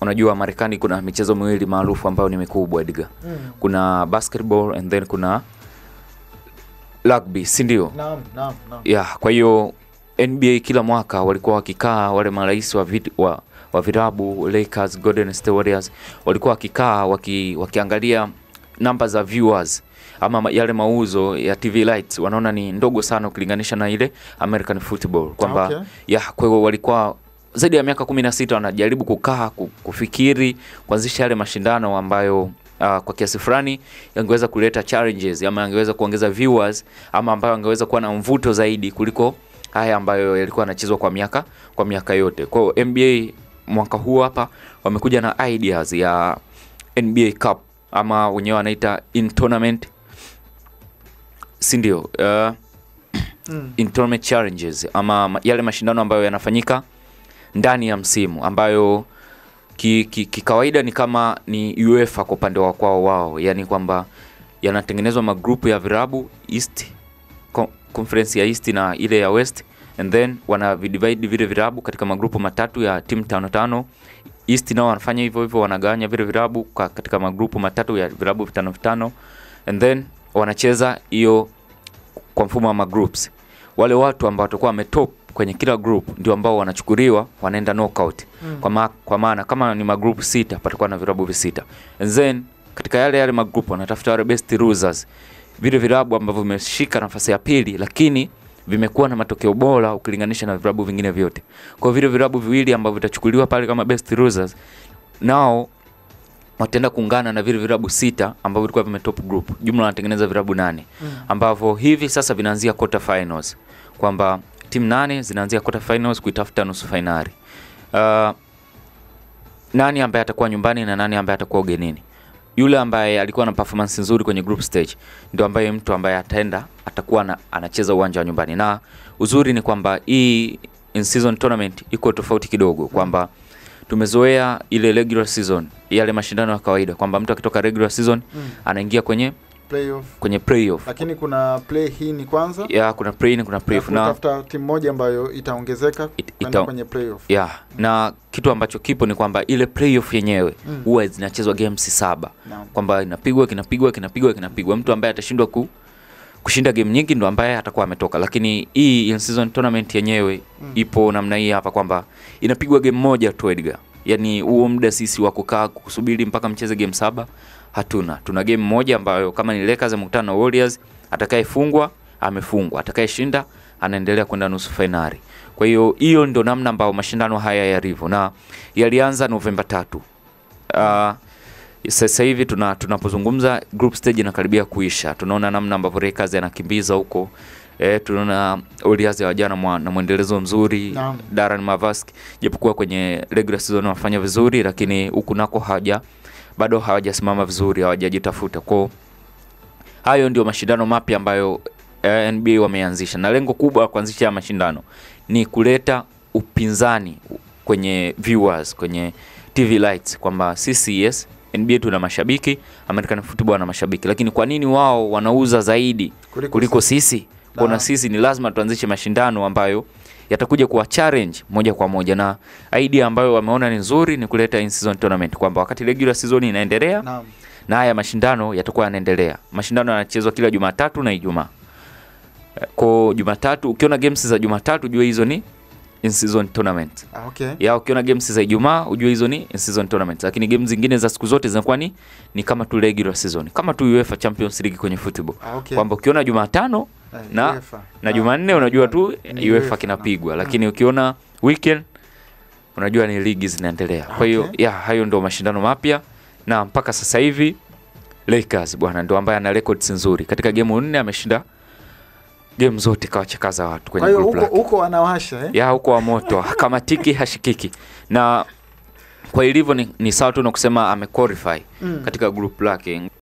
unajua Marekani kuna michezo miwili maarufu ambayo ni mikubwa Edgar. Mm. Kuna basketball and then kuna rugby, si ndio? Naam, naam, naam. Yeah, kwa hiyo NBA kila mwaka walikuwa wakikaa wale marais wa, vid, wa, wa virabu Lakers, Golden State Warriors walikuwa wakikaa waki, wakiangalia namba za viewers ama ma- yale mauzo ya TV rights wanaona ni ndogo sana ukilinganisha na ile American football kwamba Okay. yeah, kwa hiyo walikuwa zaidi ya miaka 16 wanajaribu kukaa ku- kufikiri kuanzisha yale mashindano ambayo Uh, kwa kiasi fulani yangeweza kuleta challenges ama yangeweza kuongeza viewers ama ambayo angeweza kuwa na mvuto zaidi kuliko haya ambayo yalikuwa yanachezwa kwa miaka kwa miaka yote. Kwa hiyo NBA mwaka huu hapa wamekuja na ideas ya NBA Cup ama wenyewe wanaita in tournament, si ndio? Uh, Mm. in tournament challenges ama ma- yale mashindano ambayo yanafanyika ndani ya msimu ambayo kikawaida ki, ki kikawaida ni kama ni UEFA kwa upande wa kwao wao, yani kwamba yanatengenezwa magrupu ya virabu East co- conference ya East na ile ya West and then wana divide vile virabu katika magrupu matatu ya timu tano tano. East nao wanafanya hivyo hivyo, wanagawanya vile virabu ka- katika magrupu matatu ya virabu vitano vitano and then wanacheza hiyo kwa mfumo wa magroups. Wale watu ambao watakuwa wametop kwenye kila group ndio ambao wanachukuliwa wanaenda knockout. Mm. Kwa, ma, kwa maana kama ni magroup sita patakuwa na virabu visita. And then katika yale yale magroup wanatafuta wale best losers. Vile virabu ambavyo vimeshika nafasi ya pili lakini vimekuwa na matokeo bora ukilinganisha na virabu vingine vyote. Kwa hiyo vile virabu viwili ambavyo vitachukuliwa pale kama best losers nao wataenda kuungana na vile virabu sita ambavyo vilikuwa vimetop group. Jumla wanatengeneza virabu nane Mm. ambavyo hivi sasa vinaanzia quarter finals, kwamba timu nane zinaanzia quarter finals kuitafuta nusu fainali. Uh, nani ambaye atakuwa nyumbani na nani ambaye atakuwa ugenini. Yule ambaye alikuwa na performance nzuri kwenye group stage ndio ambaye mtu ambaye ataenda atakuwa na, anacheza uwanja wa nyumbani, na uzuri ni kwamba hii in season tournament iko tofauti kidogo kwamba tumezoea ile regular season, yale mashindano ya kawaida kwamba mtu akitoka regular season Mm. anaingia kwenye Playoff. kwenye playoff Lakini kuna play hii ni kwanza. ya kuna play in kuna playoff alafu na utafuta timu moja ambayo itaongezeka It- kwenda ita- kwenye playoff. ya na kitu ambacho kipo ni kwamba ile playoff yenyewe Mm. huwa zinachezwa games saba Naam. kwamba inapigwa kinapigwa kinapigwa kinapigwa. Mtu ambaye atashindwa ku, kushinda game nyingi ndo ambaye atakuwa ametoka, lakini hii in season tournament yenyewe Mm. ipo namna hii hapa kwamba inapigwa game moja tu Edgar. Yani huo muda sisi wa kukaa kusubiri mpaka mcheze game saba hatuna. Tuna game moja ambayo kama ni Lakers amekutana na Warriors, atakayefungwa amefungwa, atakayeshinda anaendelea kwenda nusu fainali. Kwa hiyo hiyo ndo namna ambayo mashindano haya yalivyo na yalianza Novemba tatu. Uh, sasa hivi tuna tunapozungumza group stage inakaribia kuisha. Tunaona namna ambavyo Lakers yanakimbiza huko. E, tunaona Warriors hawajana mwa- na mwendelezo mzuri Naam. Darren Mavsk japokuwa kwenye regular season wanafanya vizuri, lakini huku nako hawaja bado hawajasimama vizuri, hawajajitafuta. Kwa hayo ndio mashindano mapya ambayo eh, NBA wameanzisha, na lengo kubwa la kuanzisha haya mashindano ni kuleta upinzani kwenye viewers, kwenye TV rights, kwamba sisi yes NBA tuna mashabiki, American football wana mashabiki, lakini kwa nini wao wanauza zaidi Kuliko kuliko sisi? Kuna Na- sisi ni lazima tuanzishe mashindano ambayo yatakuja kuwa challenge moja kwa moja, na idea ambayo wameona ni nzuri ni kuleta in season tournament, kwamba wakati regular season inaendelea Naam. na haya mashindano yatakuwa yanaendelea. Mashindano yanachezwa kila Jumatatu na Ijumaa. Eh, Kwa Jumatatu ukiona games za Jumatatu ujue hizo ni in season tournament. Ah, okay. Ya ukiona games za Ijumaa ujue hizo ni in season tournament. Lakini games zingine za siku zote zinakuwa ni ni kama tu regular season. Kama tu UEFA Champions League kwenye football. Ah, okay. Kwamba ukiona Jumatano Eh, na- UEFA. na Ah, Jumanne unajua tu Ni UEFA UEFA, kinapigwa, na- lakini ukiona weekend unajua ni ligi zinaendelea. Kwa hiyo Okay. ya hayo ndo mashindano mapya, na mpaka sasa hivi Lakers bwana ndo ambaye ana records nzuri katika gemu nne, ameshinda game zote, kawachakaza watu Kwa kwenye hiyo group huko lake huko wanawasha eh? ya huko wa moto hakamatiki hashikiki, na kwa ilivyo ni, ni sawa tu na kusema amequalify Mm. katika group lake.